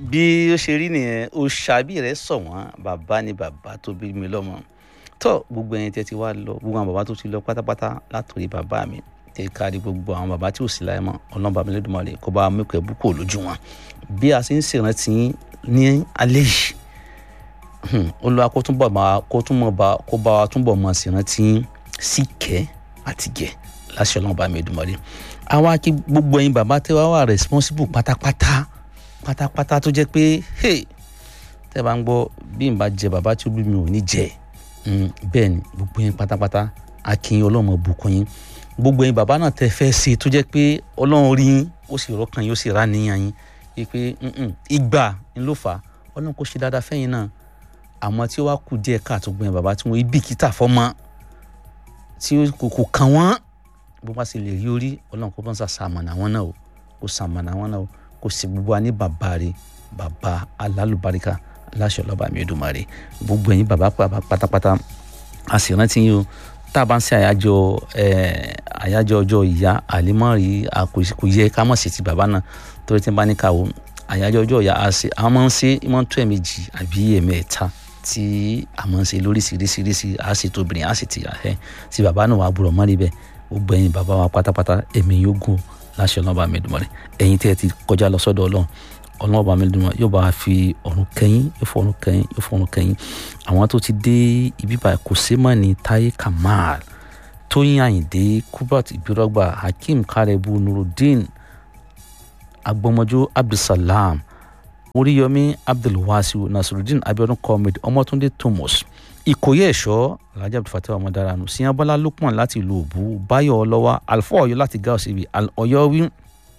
bí ó ṣe rí nìyẹn òṣàbí rẹ sọ wọn bàbá ni bàbá tó bí mi lọ́mọ tó gbogbo ẹ̀yin tẹ́ ti wá lọ gbogbo àwọn bàbá tó ti lọ pátápátá látòrí bàbá mi tẹ kárí gbogbo àwọn bàbá tí ò sí láyé mọ́ ọlọ́mọba mi lẹ́dùnmọ́lẹ̀ kó bá mẹ́kọ̀ ẹ̀ búkọ̀ lójú wọn bí a ṣe ń ṣèrántí ní alẹ́ yìí olùwà kó túnbọ̀ máa kó túnbọ̀ bá kó bá wa túnbọ̀ máa ṣèrántí síkẹ́ àti gẹ̀ láṣẹ ọlọ́mọba mi lẹ́dùnmọ́lẹ̀ àwa kí gbogbo ẹ̀yin bàbá tẹ́ wá wà responsible pátápátá pátápátá tó jẹ́ pé hey tẹ́ bá ń gbọ́ bí n bá jẹ bàbá tí ó bí mi ò ní jẹ bẹ́ẹ̀ ni gbogbo yín pátápátá akin ọlọ́mọ bùkún yín gbogbo yín bàbá náà tẹ́ fẹ́ ṣe tó jẹ́ pé ọlọ́run rí yín ó sì rọ́kàn yín ó sì rá níyàn yín pé ìgbà ń ló fà á ọlọ́run kò ṣe dáadáa fẹ́yìn náà àmọ́ tí ó wá kù díẹ̀ káàtó gbọ́n bàbá tí wọ́n ibi kíta fọ́mọ tí kò kàn wọ́n bó bá sì lè rí orí ọlọ́run kò bọ́n sà sàmọ̀nà wọn náà o kò sàmọ̀nà wọn náà o kò sì gbogbo wa ní bàbá rẹ̀ bàbá alálùbáríkà aláṣọ lọ́ba mi Èdùmàrè gbogbo ẹ̀yin bàbá pátápátá a sì rántí yín o tá a bá ń ṣe àyájọ́ àyájọ́ ọjọ́ ìyá àlímọ́rì kò yẹ ká mọ̀ sí ti bàbá náà torí tí n bá ní ká o àyájọ́ ọjọ́ ìyá a máa ń ṣe máa ń tó ẹ̀mejì àbí ẹ̀mẹ́ta tí a máa ń ṣe lóríṣiríṣiríṣi a sì tóbìnrin a sì ti àhẹ́ tí bàbá náà wà á búrọ̀ mọ́rí bẹ́ẹ̀ gbogbo ẹ̀yin bàbá wa pátápátá ẹ̀mí yóò gùn láṣẹ ọlọ́ba mi Èdùmàrè ẹ̀yin tí ẹ ti kọjá lọ sọ́dọ̀ ọlọ́run ọlọ́ọ̀bà mi dùn yóò bá fi ọ̀run kẹ́yìn yóò fọ ọ̀run kẹ́yìn yóò fọ ọ̀run kẹ́yìn àwọn tó ti dé ibi báyìí kò sí mọ́ ní Táyé Kamal Tóyìn Àyìndé Kubrat Ibirogba Hakeem Karebu Nurudeen Agbọmọjọ Abdulsalam Oríyọmí Abdulwasiu Nasirudeen Abiodun Comrade Ọmọtúndé Thomas Ìkòyí ẹ̀ṣọ́ Alhaji Abdulfatah Ọmọdaranu Siyanbọ́lá Lukman láti ìlú Òbú Báyọ̀ Ọlọ́wà Alfa Ọ̀yọ́ láti gáà síbi Ọ̀yọ́ wí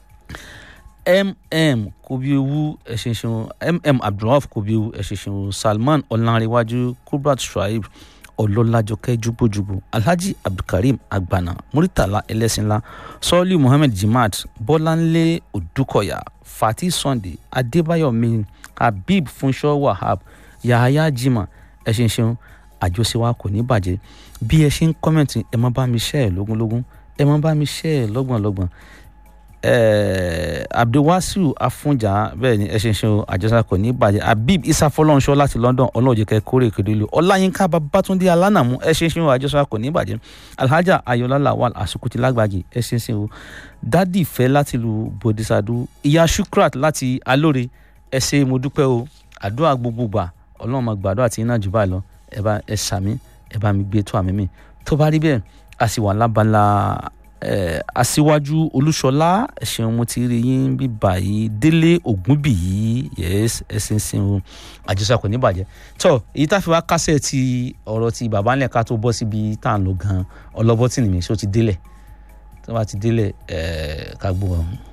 mm kobiewu ẹṣinṣin mm abdulrahman kobiewu ẹṣinṣin salman ọlánrewájú kubrat shuaib ọlọ́lájọkẹ́ jùgbòjùgbò alhaji abdulkareem agbana muritala ẹlẹ́sìnlá sọ́ọ́lì muhammed jimad bọ́láńlé odúkọ̀yà fatih sunday adébáyọ̀ min habib funṣọ́ wahab yahaya jimá ẹṣinṣin àjọṣe wa kò ní bàjẹ́ bí ẹ ṣe ń kọ́mẹ̀ntì ẹ má bá mi ṣẹ́ ẹ̀ lógúnlógún ẹ má bá mi ṣẹ́ ẹ̀ lọ́gbọ̀nlọ́gbọ̀n abdulwasiu afunja bẹ́ẹ̀ ni ẹṣin ṣe àjọṣe kò ní bàjẹ́ habib isa fọlọ́nṣọ́ láti london ọlọ́ọ̀jẹ̀kẹ́ kórè kedelu ọláyínká babatunde alánàmú ẹṣin ṣe àjọṣe kò ní bàjẹ́ alhaja ayọ̀lá lawal asukuti lágbàjì ẹṣin ṣe dádì fẹ́ láti lu bodisadu ìyá shukrat láti alóore ẹ ṣé mo dúpẹ́ o àdúrà gbogbo gbà ọlọ́run máa gbàdúrà tí iná jù báyìí lọ ẹ bá ẹ sàmí ẹ bá mi gbé tó àmì mi tó bá rí bẹ́ẹ̀ a sì wà lábala aṣíwájú olúṣọlá ẹ̀sìn mo ti rí yín bí báyìí délé ògúnbíyí yes ẹ̀sìn sin o àjọṣe kò ní bàjẹ́ tó èyí tá a fi wá kásẹ̀ ti ọ̀rọ̀ ti bàbá ńlẹ̀ ká tó bọ́ síbi tá à ń lọ gan ọlọ́bọ́tì nìmi ṣó ti délẹ̀ tó bá ti délẹ̀ ká gbọ́ ọ̀hún.